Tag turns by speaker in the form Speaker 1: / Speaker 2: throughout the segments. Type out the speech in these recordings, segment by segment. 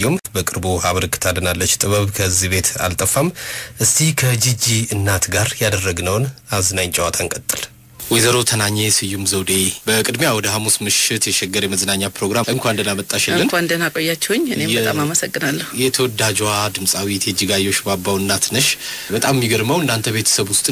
Speaker 1: ዮም በቅርቡ አበርክታልናለች። ጥበብ ከዚህ ቤት አልጠፋም። እስቲ ከጂጂ እናት ጋር ያደረግነውን አዝናኝ ጨዋታ እንቀጥል። ወይዘሮ ተናኘ ስዩም ዘውዴ በቅድሚያ ወደ ሐሙስ ምሽት የሸገር የመዝናኛ ፕሮግራም እንኳን ደህና መጣሽልን።
Speaker 2: እንኳን ደህና ቆያችሁኝ። እኔም በጣም አመሰግናለሁ።
Speaker 1: የተወዳጇ ድምፃዊት የእጅጋየሁ ሽባባው እናት ነሽ። በጣም የሚገርመው እናንተ ቤተሰብ ውስጥ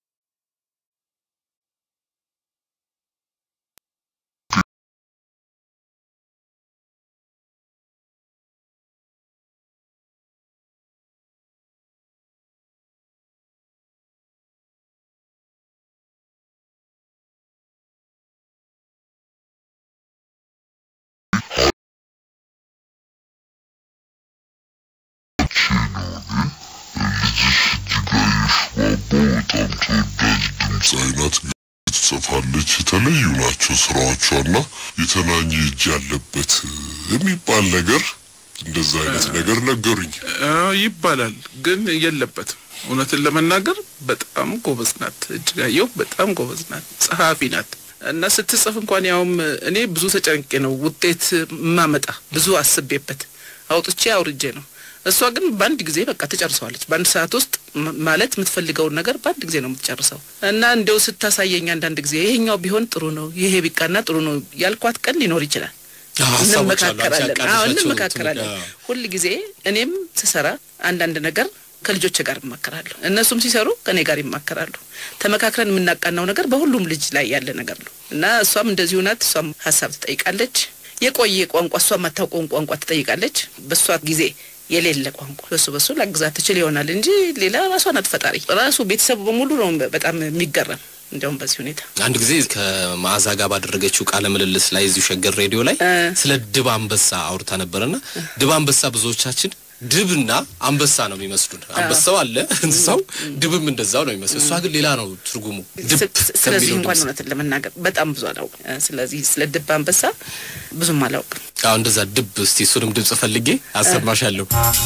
Speaker 3: በጣም ተወዳጅ ድምፃዊ ናት። ትጽፋለች። የተለዩ ናቸው ስራዎቿና የተናኘ እጅ ያለበት የሚባል ነገር እንደዛ አይነት ነገር ነገሩኝ።
Speaker 4: ይባላል ግን የለበትም። እውነትን ለመናገር በጣም ጎበዝ ናት። እጅጋየሁ በጣም ጎበዝ ናት። ጸሐፊ ናት እና ስትጽፍ እንኳን ያውም እኔ ብዙ ተጨንቄ ነው ውጤት ማመጣ ብዙ አስቤበት አውጥቼ አውርጄ ነው እሷ ግን በአንድ ጊዜ በቃ ትጨርሰዋለች። በአንድ ሰዓት ውስጥ ማለት የምትፈልገውን ነገር በአንድ ጊዜ ነው የምትጨርሰው። እና እንደው ስታሳየኝ አንዳንድ ጊዜ ይሄኛው ቢሆን ጥሩ ነው፣ ይሄ ቢቃና ጥሩ ነው ያልኳት ቀን ሊኖር ይችላል። እንመካከራለን። አዎ እንመካከራለን። ሁል ጊዜ እኔም ስሰራ አንዳንድ ነገር ከልጆች ጋር እማከራለሁ፣ እነሱም ሲሰሩ ከእኔ ጋር ይማከራሉ። ተመካክረን የምናቃናው ነገር በሁሉም ልጅ ላይ ያለ ነገር ነው እና እሷም እንደዚሁ ናት። እሷም ሀሳብ ትጠይቃለች። የቆየ ቋንቋ እሷ የማታውቀውን ቋንቋ ትጠይቃለች። በእሷ ጊዜ የሌለ ቋንቋ በሱ በሱ ላግዛት ትችል ይሆናል እንጂ ሌላ ራሷ ናት ፈጣሪ። ራሱ ቤተሰቡ በሙሉ ነው በጣም የሚገረም። እንዲያውም በዚህ ሁኔታ
Speaker 1: አንድ ጊዜ ከመዓዛ ጋር ባደረገችው ቃለ ምልልስ ላይ እዚሁ ሸገር ሬዲዮ ላይ ስለ ድብ አንበሳ አውርታ ነበርና ድብ አንበሳ ብዙዎቻችን ድብና አንበሳ ነው የሚመስሉን። አንበሳው አለ እንስሳው፣ ድብም እንደዛው ነው የሚመስሉ። እሷ ግን ሌላ ነው ትርጉሙ። ድብ
Speaker 2: ስለዚህ እንኳን እውነትን ለመናገር በጣም ብዙ አላውቅም። ስለዚህ ስለ ድብ አንበሳ ብዙም አላውቅም።
Speaker 1: አዎ እንደዛ ድብ። እስቲ እሱንም ድምጽ ፈልጌ አሰማሻለሁ።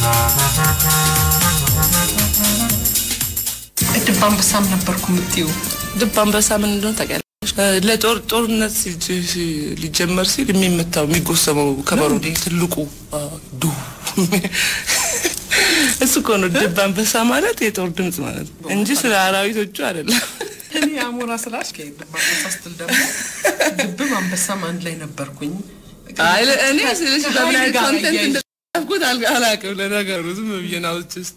Speaker 5: ድብ አንበሳም ነበርኩ የምትይው
Speaker 2: ድብ አንበሳ ምን እንደሆነ ታውቂያለሽ? ለጦር ጦርነት ሊጀመር ሲል የሚመታው የሚጎሰመው ከበሮ ትልቁ ዱ እሱ እኮ ነው ድብ አንበሳ ማለት የጦር ድምጽ ማለት ነው እንጂ ስለ አራዊቶቹ አይደለም።
Speaker 5: እኔ አሞራ ስላሽ ድብ አንበሳ ስትል ደግሞ ድብም አንበሳም አንድ ላይ ነበርኩኝ።
Speaker 2: እኔ ስልሽ በምን አይነት ኮንተንት እንደጻፍኩት አላውቅም። ለነገሩ ዝም ብዬ ነው ውስጥ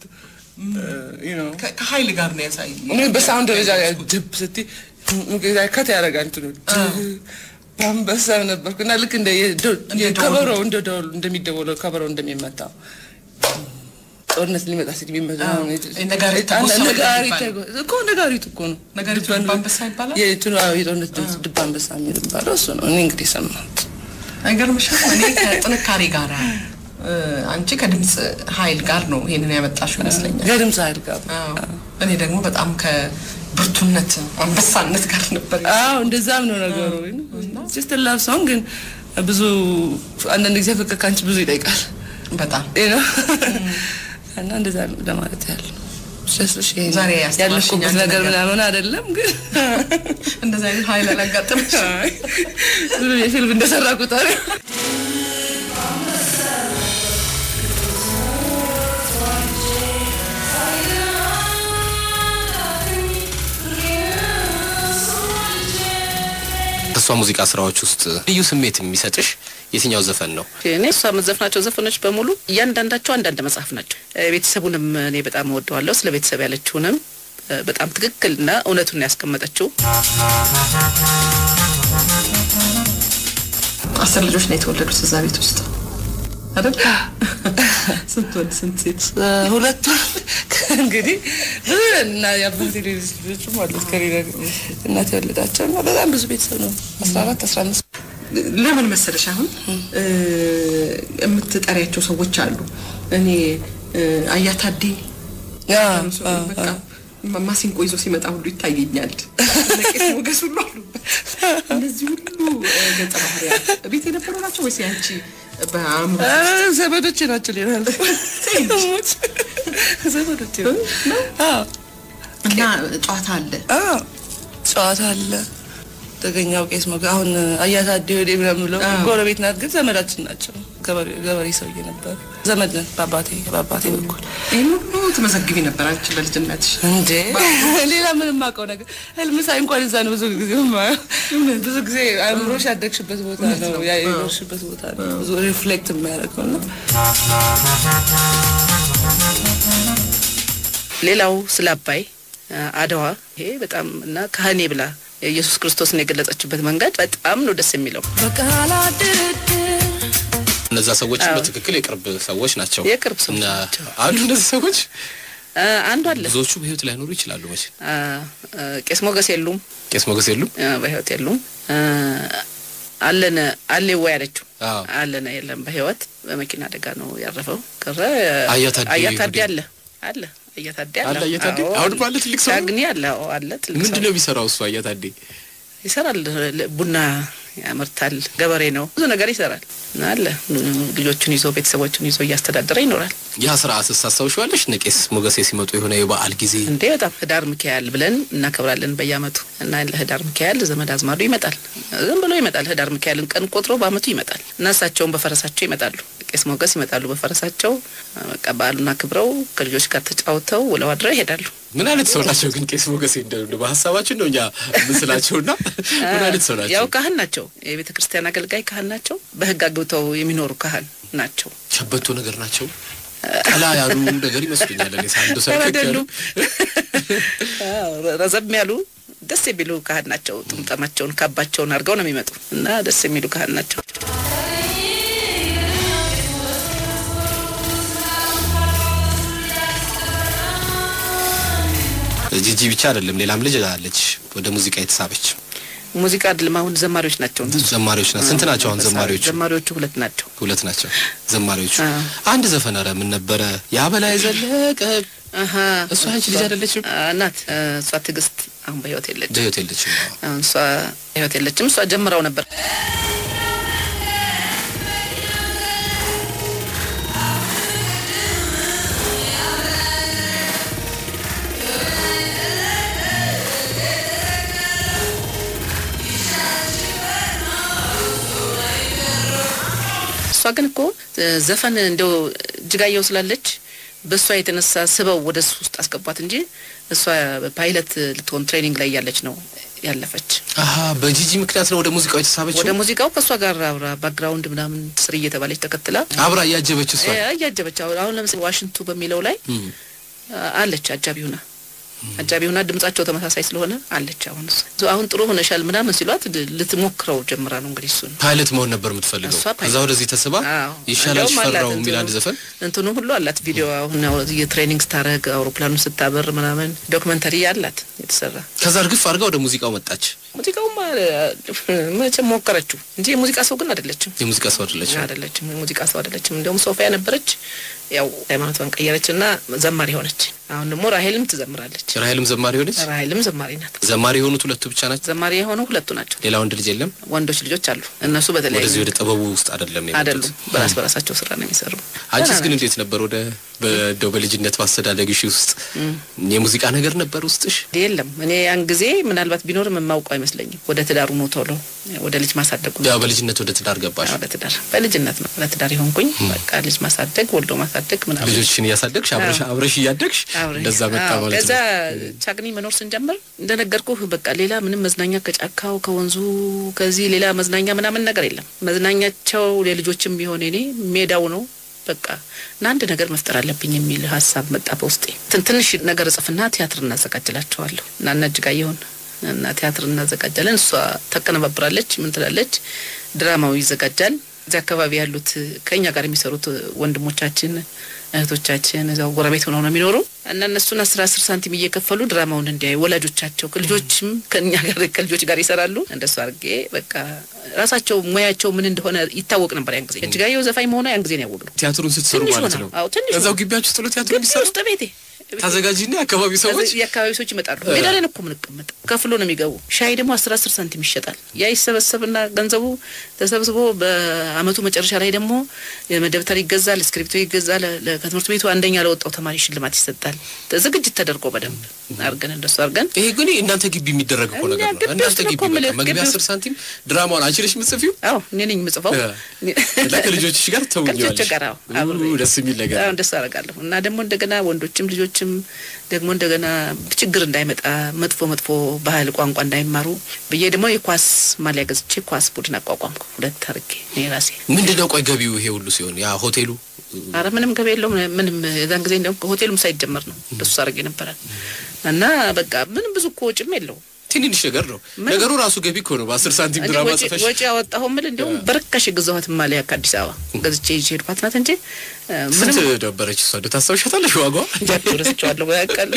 Speaker 5: ከሀይል ጋር ነው ያሳየኝ።
Speaker 2: እኔ በሳውንድ ደረጃ ድብ ስትይ ከት ያደርጋል እንትኑ በአንበሳ ነበርኩ እና ልክ እንደ ከበሮ እንደ ደወሉ እንደሚደወለው ከበሮ እንደሚመታው ጦርነት ሊመጣ ሲል የሚመጣው
Speaker 5: ነጋሪት
Speaker 2: እኮ ነጋሪት እኮ ነው።
Speaker 5: ነጋሪት ድብ አንበሳ ይባላል።
Speaker 2: የጦርነት ድምፅ ድብ አንበሳ የሚል የሚባለው እሱ ነው። እኔ እንግዲህ ሰማሁት።
Speaker 5: አይገርምሽም? እኔ ከጥንካሬ ጋር አንቺ ከድምፅ ኃይል ጋር ነው ይሄንን ያመጣሽው ይመስለኛል።
Speaker 2: ከድምፅ ኃይል ጋር
Speaker 5: እኔ ደግሞ በጣም ከብርቱነት አንበሳነት ጋር ነበር።
Speaker 2: አዎ እንደዛም ነው ነገሩ። ጀስት ላቭ ሶንግ ግን ብዙ አንዳንድ ጊዜ ፍቅር ከአንቺ ብዙ ይጠይቃል
Speaker 5: በጣም
Speaker 2: እና እንደዛ ነው ለማለት ያህል ስለሽ
Speaker 5: ዛሬ
Speaker 2: ያለፍኩበት ነገር ምናምን አይደለም፣ ግን
Speaker 5: እንደዛ አይነት ኃይል አላጋጠመሽ?
Speaker 2: ብዙ የፊልም እንደሰራ ቁጥር
Speaker 1: ከእሷ ሙዚቃ ስራዎች ውስጥ ልዩ ስሜት የሚሰጥሽ የትኛው ዘፈን ነው?
Speaker 2: እኔ እሷ የምትዘፍናቸው ዘፈኖች በሙሉ እያንዳንዳቸው አንዳንድ መጽሐፍ ናቸው። ቤተሰቡንም እኔ በጣም እወደዋለሁ። ስለ ቤተሰብ ያለችውንም በጣም ትክክልና እውነቱን ያስቀመጠችው።
Speaker 5: አስር ልጆች ነው የተወለዱት እዛ ቤት ውስጥ አይደል? ስንት ወንድ ስንት ሴት?
Speaker 2: ሁለት እንግዲህ ብዙ እና የአባቴ ሌሎች ልጆችም አሉት ከሌላ እናት የወለዳቸው እና በጣም ብዙ ቤተሰብ ነው። አስራ አራት አስራ አምስት
Speaker 5: ለምን መሰለሽ አሁን የምትጠሪያቸው ሰዎች አሉ። እኔ አያታዴ በቃ ማሲንቆ ይዞ ሲመጣ ሁሉ ይታየኛል። ነቄስ ሞገስ ሁሉ አሉበት። እነዚህ ሁሉ ገጸ ባህሪያት ቤት የነበሩ ናቸው ወይስ ያንቺ በአእምሮ
Speaker 2: ዘመዶቼ ናቸው? ሌላ ዘመዶቼ
Speaker 5: እና ጨዋታ አለ
Speaker 2: ጨዋታ አለ። ተገኛው ቄስ ሞገ አሁን አያታዴ ወዴ ምናምን ብለው ጎረቤት ናት፣ ግን ዘመዳችን ናቸው። ገበሬ- ገበሬ ሰውዬ ነበር። ዘመድ ነን በአባቴ በአባቴ በኩል
Speaker 5: ይህን ሁሉ ትመዘግቢ ነበር አንቺ በልጅነትሽ።
Speaker 2: እንዴ ሌላ ምንም አውቀው ነገር ህልም ሳይ እንኳን እዛ ነው ብዙ ጊዜ የማየው። ብዙ ጊዜ አእምሮሽ ያደግሽበት ቦታ ነው ያ የኖርሽበት ቦታ ነው ብዙ ሪፍሌክት የሚያደርገው ነው።
Speaker 6: ሌላው ስለ አባይ አ፣ አድዋ ይሄ በጣም እና ካህኔ ብላ ኢየሱስ ክርስቶስን የገለጸችበት መንገድ በጣም ነው ደስ የሚለው።
Speaker 1: እነዛ ሰዎች
Speaker 6: አዎ።
Speaker 1: በትክክል የቅርብ ሰዎች ናቸው።
Speaker 6: የቅርብ ሰዎች
Speaker 1: እና
Speaker 6: ናቸው።
Speaker 1: አሉ እነዚህ ሰዎች
Speaker 6: አ፣ አንዱ አለ
Speaker 1: ብዙዎቹ በህይወት ላይኖሩ ይችላሉ። መቼ
Speaker 6: አ፣ አ፣ ቄስ ሞገስ የሉም
Speaker 1: ቄስ ሞገስ የሉም።
Speaker 6: አ፣ በህይወት የሉም። አ፣ አለነ አለ ወይ ያለችው
Speaker 1: አዎ።
Speaker 6: አለነ የለም በህይወት በመኪና አደጋ ነው ያረፈው። ቀረ
Speaker 1: አያታዴ
Speaker 6: አያታዴ
Speaker 1: ይሁዴ።
Speaker 6: አለ አለ አያታዴ
Speaker 1: አለ አያታዴ?
Speaker 6: አዎ፣
Speaker 1: አሁን ባለ ትልቅ ሰው ነው?
Speaker 6: ዳግኒ አለ አዎ፣ አለ ትልቅ
Speaker 1: ምንድን
Speaker 6: ሰው
Speaker 1: ነው የሚሰራው እሱ አያታዴ?
Speaker 6: ይሰራል። ለ- ቡና ያመርታል። ገበሬ ነው። ብዙ ነገር ይሰራል እና አለ ልጆቹን ይዞ ቤተሰቦቹን ይዞ እያስተዳደረ ይኖራል።
Speaker 1: ያ ስርዓት ስታስታውሻለሽ? እነ ቄስ ሞገሴ ሲመጡ የሆነ የበዓል ጊዜ
Speaker 6: እንዴ በጣም ህዳር ሚካኤል ብለን እናከብራለን በየአመቱ እና ለህዳር ሚካኤል ዘመድ አዝማዱ ይመጣል። ዝም ብሎ ይመጣል። ህዳር ሚካኤልን ቀን ቆጥሮ በአመቱ ይመጣል እና እሳቸውን በፈረሳቸው ይመጣሉ። ቄስ ሞገስ ይመጣሉ በፈረሳቸው። በቃ በዓሉን አክብረው ከልጆች ጋር ተጫውተው ውለው አድረው ይሄዳሉ።
Speaker 1: ምን አይነት ሰው ናቸው ግን ቄስ ሞገሴ? እንደ በሀሳባችን ነው እኛ ምስላቸውና ምን አይነት ሰው ናቸው?
Speaker 6: ያው ካህን ናቸው። የቤተ ክርስቲያን አገልጋይ ካህን ናቸው። በህግ አግብተው የሚኖሩ ካህን ናቸው።
Speaker 1: ሸበቶ ነገር ናቸው። ቀላ ያሉ ነገር ይመስሉኛል። እኔ ሳንዶ ሰርከክ ያሉ
Speaker 6: አይደሉም። አዎ፣ ረዘም ያሉ ደስ የሚሉ ካህን ናቸው። ጥምጠማቸውን ካባቸውን አድርገው ነው የሚመጡ እና ደስ የሚሉ ካህን ናቸው።
Speaker 1: ጂጂ ብቻ አይደለም ሌላም ልጅ አለች ወደ ሙዚቃ የተሳበች
Speaker 6: ሙዚቃ አይደለም አሁን ዘማሪዎች ናቸው።
Speaker 1: ዘማሪዎች ናቸው። ስንት ናቸው አሁን ዘማሪዎቹ?
Speaker 6: ዘማሪዎቹ ሁለት ናቸው።
Speaker 1: ሁለት ናቸው ዘማሪዎቹ።
Speaker 6: አዎ።
Speaker 1: አንድ ዘፈን ኧረ ምን ነበረ ያበላይ ዘለቀ
Speaker 6: አሀ
Speaker 1: እሷ አንቺ ልጅ አይደለችም?
Speaker 6: አ፣ ናት። አ፣ እሷ ትዕግስት አሁን በህይወት የለችም።
Speaker 1: በህይወት የለችም። አዎ።
Speaker 6: አሁን እሷ በህይወት የለችም። እሷ ጀምረው ነበር። እሷ ግን እኮ እ፣ ዘፈን እንደው እጅጋየሁ ስላለች በእሷ የተነሳ ስበው ወደ እሱ ውስጥ አስገቧት እንጂ እሷ ፓይለት ልትሆን ትሬኒንግ ላይ ያለች ነው ያለፈች።
Speaker 1: አሀ በጂጂ ምክንያት ነው ወደ ሙዚቃው የተሳበችው።
Speaker 6: ወደ ሙዚቃው ከእሷ ጋር አብራ ባክግራውንድ ምናምን ስር እየተባለች ተከትላ
Speaker 1: አብራ እያጀበችው እሷ
Speaker 6: እ፣ እያጀበች አሁን አሁን ለምሳሌ ዋሽንቱ በሚለው ላይ
Speaker 1: እም።
Speaker 6: አ፣ አለች አጃቢ ሁና አጃቢ ሁና ድምጻቸው ተመሳሳይ ስለሆነ አለች። አሁን እሷ አሁን ጥሩ ሆነሻል ምናምን ሲሏት ድ- ልትሞክረው ጀምራ ነው እንግዲህ እሱን
Speaker 1: ፓይለት መሆን ነበር የምትፈልገው።
Speaker 6: እሷ ፓይለት።
Speaker 1: ከዛ ወደዚህ ተስባ
Speaker 6: አዎ።
Speaker 1: ይሻላል
Speaker 6: እንዲያውም አላት
Speaker 1: ሽፈራው የሚል
Speaker 6: እንትኑ-
Speaker 1: አንድ ዘፈን
Speaker 6: እንትኑ ሁሉ አላት። ቪዲዮ አሁን ያው የትሬኒንግ ስታረግ አውሮፕላኑ ስታበር ምናምን ዶክመንተሪ አላት የተሰራ።
Speaker 1: ከዛ እርግፍ አድርጋ ወደ ሙዚቃው መጣች።
Speaker 6: ሙዚቃውማ መቼም ሞከረችው እንጂ የሙዚቃ ሰው ግን አይደለችም
Speaker 1: የሙዚቃ ሰው አይደለችም።
Speaker 6: አይደለችም የሙዚቃ ሰው አይደለችም። እንዲያውም ሶፊያ ነበረች። ያው ሃይማኖቷን ቀየረች እና ዘማሪ ሆነች። አሁን ደግሞ ራሄልም ትዘምራለች።
Speaker 1: ራሄልም ዘማሪ ሆነች።
Speaker 6: ራሄልም ዘማሪ ናት።
Speaker 1: ዘማሪ የሆኑት ሁለቱ ብቻ ናቸው።
Speaker 6: ዘማሪ የሆኑ ሁለቱ ናቸው።
Speaker 1: ሌላ ወንድ ልጅ የለም።
Speaker 6: ወንዶች ልጆች አሉ። እነሱ በተለያዩ
Speaker 1: ወደዚህ ወደ ጥበቡ ውስጥ አይደለም የመጡት።
Speaker 6: አይደሉም። በራስ በራሳቸው ስራ ነው የሚሰሩ።
Speaker 1: አንቺስ ግን እንዴት ነበር? ወደ በደው በልጅነት ማስተዳደግሽ ውስጥ የሙዚቃ ነገር ነበር ውስጥሽ?
Speaker 6: የለም እኔ ያን ጊዜ ምናልባት ቢኖርም የማውቀው አይመስለኝም። ወደ ትዳሩ ነው ቶሎ ወደ ልጅ ማሳደጉ
Speaker 1: ያው በልጅነት ወደ ትዳር ገባሽ።
Speaker 6: ወደ ትዳር በልጅነት ነው ወደ ትዳር የሆንኩኝ። በቃ ልጅ ማሳደግ ወልዶ ማሳደግ ምናምን
Speaker 1: ልጆችሽን እያሳደግሽ አብረሽ
Speaker 6: አዎ።
Speaker 1: አብረሽ እያደግሽ
Speaker 6: አብረን።
Speaker 1: እንደዛ መጣ
Speaker 6: አዎ፣
Speaker 1: ማለት
Speaker 6: ከዛ
Speaker 1: ነው።
Speaker 6: ቻግኒ መኖር ስንጀምር እንደነገርኩህ በቃ ሌላ ምንም መዝናኛ ከጫካው ከወንዙ ከዚህ ሌላ መዝናኛ ምናምን ነገር የለም። መዝናኛቸው ለልጆችም ቢሆን እኔ ሜዳው ነው በቃ እና አንድ ነገር መፍጠር አለብኝ የሚል ሀሳብ መጣ በውስጤ። ትን- ትንሽ ነገር እጽፍና ቲያትር እናዘጋጅላቸዋለሁ እና እነ እጅጋየሁን እና ቲያትር እናዘጋጃለን። እሷ ታቀነባብራለች፣ ምን ትላለች፣ ድራማው ይዘጋጃል። እዚህ አካባቢ ያሉት ከእኛ ጋር የሚሰሩት ወንድሞቻችን እህቶቻችን እዛው ጎረቤት ሆነው ነው የሚኖሩ እና እነሱን አስር አስር ሳንቲም እየከፈሉ ድራማውን እንዲያዩ ወላጆቻቸው ከልጆችም ከእኛ ጋር ከልጆች ጋር ይሰራሉ። እንደሱ አድርጌ በቃ ራሳቸው ሙያቸው ምን እንደሆነ ይታወቅ ነበር ያን ጊዜ። እጅጋየሁ ዘፋኝ መሆኗ ያን ጊዜ ነው ያወቅነው።
Speaker 1: ቲያትሩን ስትሰሩ
Speaker 6: ትንሽ
Speaker 1: ማለት
Speaker 6: ሆና፣
Speaker 1: ነው።
Speaker 6: አዎ ትንሽ
Speaker 1: እዛው
Speaker 6: ሆና።
Speaker 1: ግቢያችሁ ውስጥ ነው ቲያትሩ
Speaker 6: ግቢ
Speaker 1: የሚሰሩ?
Speaker 6: ውስጥ ቤቴ ቤት
Speaker 1: ታዘጋጂና የአካባቢ ሰዎች
Speaker 6: የአካባቢ ሰዎች ይመጣሉ። ሜዳ ላይ ነው እኮ የምንቀመጥ። ከፍሎ ነው የሚገቡ። ሻይ ደግሞ አስር አስር ሳንቲም ይሸጣል። ያ ይሰበሰብና ገንዘቡ ተሰብስቦ በአመቱ መጨረሻ ላይ ደግሞ ደብተር ይገዛል፣ እስክሪፕቶ ይገዛል። ለ- ከትምህርት ቤቱ አንደኛ ለወጣው ተማሪ ሽልማት ይሰጣል። ዝግጅት ተደርጎ በደንብ አርገን እንደሱ አርገን
Speaker 1: ይሄ ግን እናንተ ግቢ የሚደረግ እኮ ነገር
Speaker 6: እኛ
Speaker 1: ነው።
Speaker 6: ግቢ
Speaker 1: እናንተ
Speaker 6: ውስጥ ነው
Speaker 1: ግቢ
Speaker 6: እኮ የምልህ፣
Speaker 1: በቃ መግቢያ
Speaker 6: ግቢ
Speaker 1: አስር
Speaker 6: ውስጥ።
Speaker 1: ሳንቲም ድራማውን አንቺ ነሽ የምትጽፊው
Speaker 6: አዎ እኔ ነኝ የምጽፈው
Speaker 1: እና ከልጆችሽ ጋር
Speaker 6: ከልጆች
Speaker 1: ተውኛለሽ።
Speaker 6: ጋር አዎ፣ አብሬ
Speaker 1: ደስ የሚል ነገር
Speaker 6: አዎ፣ ደስ አደርጋለሁ እና ደግሞ እንደገና ወንዶችም ልጆችም ደግሞ እንደገና ችግር እንዳይመጣ መጥፎ መጥፎ ባህል ቋንቋ እንዳይማሩ ብዬ ደግሞ የኳስ ማሊያ ገዝቼ ኳስ ቡድን አቋቋምኩ። ሁለት አድርጌ እኔ ራሴ
Speaker 1: ምንድን ነው ቆይ ገቢው ይሄ ሁሉ ሲሆን ያ ሆቴሉ
Speaker 6: አረ ምንም ገቢ የለውም። ምንም የዛን ጊዜ እንደውም ሆቴሉም ሳይጀመር ነው እንደሱ አድርጌ ነበረ እና በቃ ምንም ብዙ እኮ ወጪም የለውም።
Speaker 1: ትንንሽ ነገር ነው
Speaker 6: ምን?
Speaker 1: ነገሩ ራሱ ገቢ እኮ ነው። በአስር ሳንቲም
Speaker 6: እኔ
Speaker 1: ድራማ
Speaker 6: ወጪ
Speaker 1: ጽፈሽ
Speaker 6: ወጪ ያወጣሁ ምል እንዲሁም በርካሽ የገዛኋት ማሊያ ከአዲስ አበባ ገዝቼ ይዤ ሄድኳት ናት እንጂ እ፣ ምንም
Speaker 1: ስንት ነበረች እሷ? እንደው ታስታውሻታለሽ ዋጋዋ?
Speaker 6: ረስቸዋለሁ ያውቃል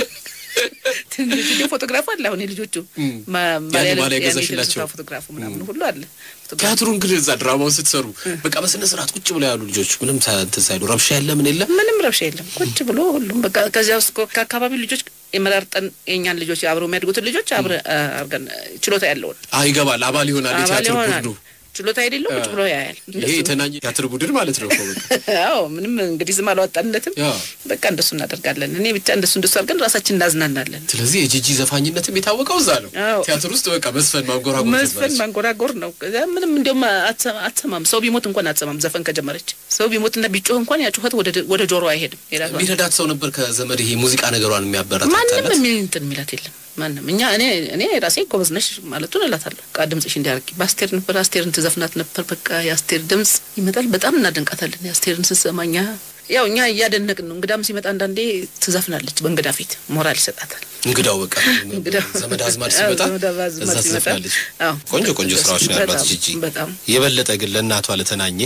Speaker 6: ትንሽ እንደ ፎቶግራፍ አለ አሁን የልጆቹ ማ-
Speaker 1: ያኔ
Speaker 6: ማሊያ ላይ-
Speaker 1: ማሊያ
Speaker 6: ያኔ
Speaker 1: ገዛሽላቸው?
Speaker 6: የተነሱት ፎቶግራፉ ምናምን ሁሉ አለ ፎቶግራፍ
Speaker 1: ቲያትሩን ግን እዛ ድራማውን ስትሰሩ በቃ በስነ ስርዓት ቁጭ ብለው ያሉ ልጆች ምንም ሳ- እንትን ሳይሉ ረብሻ የለ ምን የለ
Speaker 6: ምንም ረብሻ የለም ቁጭ ብሎ ሁሉም በቃ ከዚያ ውስጥ እኮ ከአካባቢው ልጆች የመራርጠን የኛን ልጆች አብረው የሚያድጉትን ልጆች አብረ አርገን ችሎታ ያለውን
Speaker 1: አ ይገባል አባል ይሆናል
Speaker 6: አባል
Speaker 1: የቲያትር
Speaker 6: ይሆናል
Speaker 1: ቡድኑ
Speaker 6: ችሎታ የሌለው ቁጭ ብሎ ያያል
Speaker 1: ይሄ
Speaker 6: እንደሱ ነው።
Speaker 1: የተናኘ ቲያትር ቡድን ማለት ነው እኮ በቃ።
Speaker 6: አዎ ምንም እንግዲህ ዝም አላወጣንለትም
Speaker 1: ያ።
Speaker 6: በቃ እንደሱ እናደርጋለን እኔ ብቻ እንደሱ እንደሱ አድርገን ራሳችን እናዝናናለን
Speaker 1: ስለዚህ የጂጂ ዘፋኝነትም የታወቀው እዛ ነው
Speaker 6: አዎ።
Speaker 1: ቲያትር ውስጥ በቃ መስፈን ማንጎራጎር
Speaker 6: መዝፈን
Speaker 1: ጀመረች።
Speaker 6: ማንጎራጎር ነው። ከዚያ ምንም እንዲያውም አትሰማ- አትሰማም። ሰው ቢሞት እንኳን አትሰማም። ዘፈን ከጀመረች ሰው ቢሞትና ቢጮህ እንኳን ያ ጩኸት ወደ ወደ ጆሮ አይሄድም። የራሷ
Speaker 1: የሚረዳት ሰው ነበር ከዘመድ ይሄ ሙዚቃ ነገሯን
Speaker 6: ማንም
Speaker 1: የሚያበረታታላት
Speaker 6: የሚል እንትን የሚላት የለም። ማንም እኛ እኔ እኔ ራሴ ጎበዝ ነሽ ማለቱን እላታለሁ። ቃ ድምጽሽ እንዲያርጊ በአስቴር ነበር አስቴርን ትዘፍናት ነበር። በቃ የአስቴር ድምጽ ይመጣል። በጣም እናደንቃታለን። የአስቴርን ስሰማኛ ያው እኛ እያደነቅን ነው። እንግዳም ሲመጣ አንዳንዴ ትዘፍናለች። በእንግዳ ፊት ሞራል ይሰጣታል።
Speaker 1: እንግዳው በቃ
Speaker 6: እንግዳው
Speaker 1: ዘመድ አዝማድ
Speaker 6: አዎ፣
Speaker 1: ሲመጣ
Speaker 6: ዘመድ አዝማድ
Speaker 1: እዛ
Speaker 6: ሲመጣ፣
Speaker 1: ትዘፍናለች።
Speaker 6: አዎ።
Speaker 1: ቆንጆ ቆንጆ ስራዎች ነው ያሏት
Speaker 6: በጣም፣
Speaker 1: ጂጂ።
Speaker 6: በጣም
Speaker 1: የበለጠ ግን ለእናቷ ለተናኘ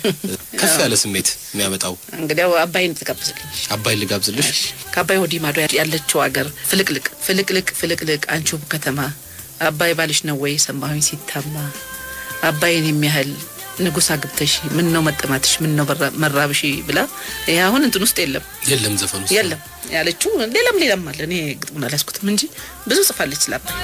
Speaker 1: ከፍ ያለ ስሜት የሚያመጣው
Speaker 6: እንግዲያው አባይን ትጋብዝልኝ
Speaker 1: አባይ ልጋብዝልሽ።
Speaker 6: ከአባይ ወዲህ ማዶ ያለችው ሀገር ፍልቅልቅ ፍልቅልቅ ፍልቅልቅ አንቺ ውብ ከተማ አባይ ባልሽ ነው ወይ ሰማሁኝ ሲታማ አባይን የሚያህል ንጉሥ አግብተሽ ምን ነው መጠማትሽ ምን ነው መራ- መራብሽ ብላ ይሄ አሁን እንትን ውስጥ የለም
Speaker 1: የለም ዘፈኑ ውስጥ
Speaker 6: የለም ያለችው ሌላም ሌላም አለ እኔ ግጥሙን አልያዝኩትም እንጂ ብዙ ጽፋለች ስለ አባይ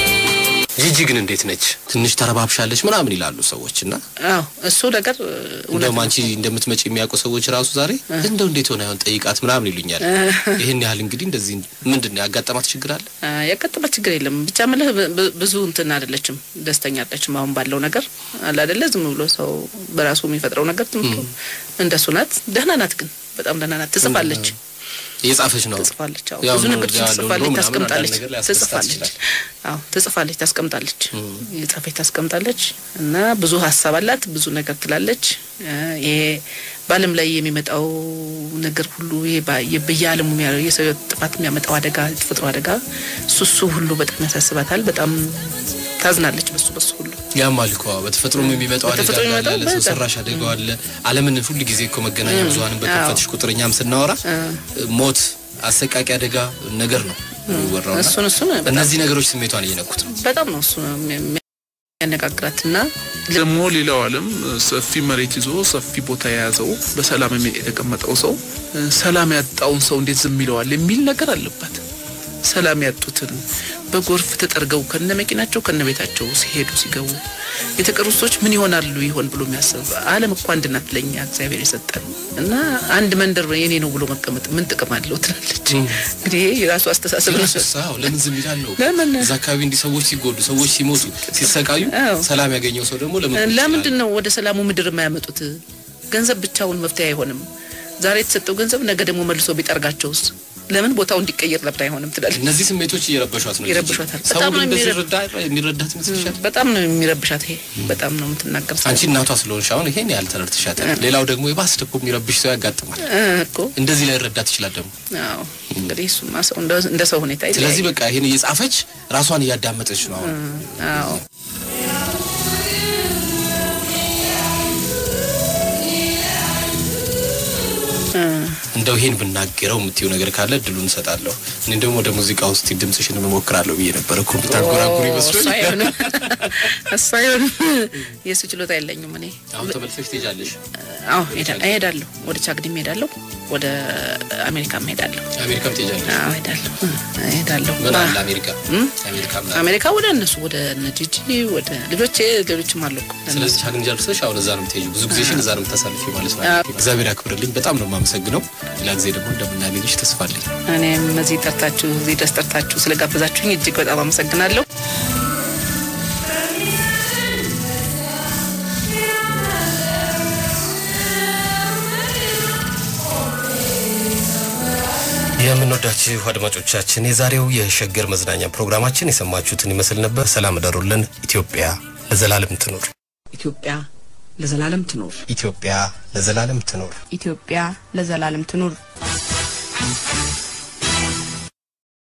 Speaker 1: ጂጂ ግን እንዴት ነች? ትንሽ ተረባብሻለች ምናምን ይላሉ ሰዎች እና
Speaker 6: አዎ እሱ ነገር እውነት
Speaker 1: እንደውም
Speaker 6: ነው።
Speaker 1: አንቺ እንደምትመጪ የሚያውቁ ሰዎች ራሱ ዛሬ እንደው እንዴት ሆነ አይሆን ጠይቃት ምናምን ይሉኛል። ይህን ያህል እንግዲህ እንደዚህ ምንድን ነው ያጋጠማት ችግር አለ?
Speaker 6: አ፣ ያጋጠማት ችግር የለም። ብቻ ምልህ ብ- ብ- ብዙ እንትን አይደለችም፣ ደስተኛ አይደለችም። አሁን ባለው ነገር አለ አይደለ፣ ዝም ብሎ ሰው በራሱ የሚፈጥረው ነገር ዝም ብሎ እንደሱ ናት። ደህና ናት፣ ግን በጣም ደህና ናት። ትጽፋለች
Speaker 1: እየጻፈች ነው
Speaker 6: ትጽፋለች። አዎ
Speaker 1: ያው
Speaker 6: ብዙ
Speaker 1: ነው
Speaker 6: ነገር
Speaker 1: እዚያ
Speaker 6: ትጽፋለች፣
Speaker 1: ዶሮ ምናምን
Speaker 6: ታስቀምጣለች፣
Speaker 1: አንዳንድ ነገር ሊያስደስታት
Speaker 6: ትጽፋለች።
Speaker 1: ይችላል።
Speaker 6: አዎ ትጽፋለች፣ ታስቀምጣለች፣ የጻፈች ታስቀምጣለች እና ብዙ ሀሳብ አላት፣ ብዙ ነገር ትላለች። እ፣ ይሄ በዓለም ላይ የሚመጣው ነገር ሁሉ ይሄ በ- የ- በየዓለሙ የሚያ- የሰው ሕይወት ጥፋት የሚያመጣው አደጋ፣ የተፈጥሮ አደጋ እሱ እሱ ሁሉ በጣም ያሳስባታል። በጣም ታዝናለች በሱ በሱ ሁሉ
Speaker 1: ያማል እኮ በተፈጥሮም የሚመጣው አደጋ
Speaker 6: በተፈጥሮ
Speaker 1: አለ፣
Speaker 6: የሚመጣው
Speaker 1: ሰው
Speaker 6: በጣም።
Speaker 1: ሰራሽ አደጋው አለ። ዓለምን ሁል ጊዜ እኮ መገናኛ ብዙኃንን በከፈትሽ ቁጥር እኛም ስናወራ ሞት፣ አሰቃቂ አደጋ ነገር ነው የሚወራው እና
Speaker 6: እሱን እሱን በጣም
Speaker 1: እነዚህ ነገሮች ስሜቷን እየነኩት ነው።
Speaker 6: በጣም ነው እሱ የሚያነጋግራትና
Speaker 4: ደግሞ ሌላው ዓለም ሰፊ መሬት ይዞ ሰፊ ቦታ የያዘው በሰላም የሚ- የተቀመጠው ሰው ሰላም ያጣውን ሰው እንዴት ዝም ይለዋል የሚል ነገር አለባት። ሰላም ያጡትን በጎርፍ ተጠርገው ከነ መኪናቸው ከነ ቤታቸው ሲሄዱ ሲገቡ የተቀሩት ሰዎች ምን ይሆናሉ ይሆን ብሎ የሚያስብ ዓለም እኮ አንድ ናት ለእኛ እግዚአብሔር የሰጠን እና አንድ መንደር የኔ ነው ብሎ መቀመጥ ምን ጥቅም አለው ትላለች። እንግዲህ ይሄ የራሱ አስተሳሰብ ነው።
Speaker 1: አዎ ለምን ዝም ይላል ነው
Speaker 6: ለምን?
Speaker 1: እዛ አካባቢ እንዲህ ሰዎች ሲጎዱ ሰዎች ሲሞቱ ሲሰቃዩ
Speaker 6: አዎ።
Speaker 1: ሰላም ያገኘው ሰው ደግሞ ለምን ቁጭ
Speaker 6: ለምንድን
Speaker 1: ይላል?
Speaker 6: ነው ወደ ሰላሙ ምድር የማያመጡት? ገንዘብ ብቻውን መፍትሄ አይሆንም። ዛሬ የተሰጠው ገንዘብ ነገ ደግሞ መልሶ ቢጠርጋቸውስ? ለምን ቦታው እንዲቀየር ለምን አይሆንም ትላለች።
Speaker 1: እነዚህ ስሜቶች እየረበሿት ነው
Speaker 6: ይረብሿታል።
Speaker 1: ሰው
Speaker 6: በጣም
Speaker 1: ግን
Speaker 6: ነው
Speaker 1: እንደዚህ
Speaker 6: የሚረብ-
Speaker 1: ይረዳ የሚረዳት ይመስልሻል
Speaker 6: በጣም ነው የሚረብሻት። ይሄ በጣም ነው የምትናገር ሰው
Speaker 1: አንቺ እናቷ ስለሆንሽ አሁን ይሄን ያህል ተረድተሻታል ሌላው ደግሞ የባስ ደግሞ የሚረብሽ ሰው ያጋጥማል
Speaker 6: እ እኮ
Speaker 1: እንደዚህ ላይ ረዳት ይችላል ደግሞ
Speaker 6: አዎ። እንግዲህ እሱማ ሰው እንደ እንደ ሰው ሁኔታ ይለያያል።
Speaker 1: ስለዚህ በቃ ይሄን እየጻፈች ራሷን እያዳመጠች ነው አሁን
Speaker 6: አዎ
Speaker 1: እንደ እንደው ይሄን ብናገረው የምትይው ነገር ካለ እድሉን እንሰጣለሁ። እኔ ደግሞ ወደ ሙዚቃ ውስጥ ድምጽሽን እሞክራለሁ ብዬ ነበረ እኮ ብታንጎራጉሪ
Speaker 6: እሱ
Speaker 1: ይመስሎኝ።
Speaker 6: አይሆንም፣ እሱ አይሆንም። የእሱ ችሎታ የለኝም እኔ።
Speaker 1: አሁን ተመልሰሽ ትሄጃለሽ
Speaker 6: አዎ እሄዳ- እሄዳለሁ፣ ወደ ቻግኒም እሄዳለሁ፣ ወደ አሜሪካም እሄዳለሁ።
Speaker 1: አሜሪካም ትሄጃለሽ?
Speaker 6: አዎ እሄዳለሁ፣ እሄዳለሁ።
Speaker 1: ምን
Speaker 6: ባ-
Speaker 1: አለ አሜሪካ አሜሪካ ምን አለ?
Speaker 6: አሜሪካ ወደ እነሱ ወደ እነ ጂጂ ወደ ልጆቼ ሌሎችም አሉ እኮ።
Speaker 1: ስለዚህ ቻግኒ ጨርሰሽ አሁን እዛ ነው የምትሄጂው። ብዙ ጊዜሽን እዛ ነው የምታሳልፊው ማለት ነው። እግዚአብሔር ያክብርልኝ። በጣም ነው የማመሰግነው። ሌላ ጊዜ ደግሞ እንደምናገኝሽ ተስፋ አለኝ።
Speaker 6: እኔም እዚህ ጠርታችሁ እዚህ ድረስ ጠርታችሁ ስለጋበዛችሁኝ እጅግ በጣም አመሰግናለሁ።
Speaker 1: የምንወዳችሁ አድማጮቻችን የዛሬው የሸገር መዝናኛ ፕሮግራማችን የሰማችሁትን ይመስል ነበር። ሰላም እደሩልን። ኢትዮጵያ ለዘላለም ትኑር።
Speaker 5: ኢትዮጵያ ለዘላለም ትኖር።
Speaker 1: ኢትዮጵያ ለዘላለም ትኑር።
Speaker 7: ኢትዮጵያ ለዘላለም ትኑር።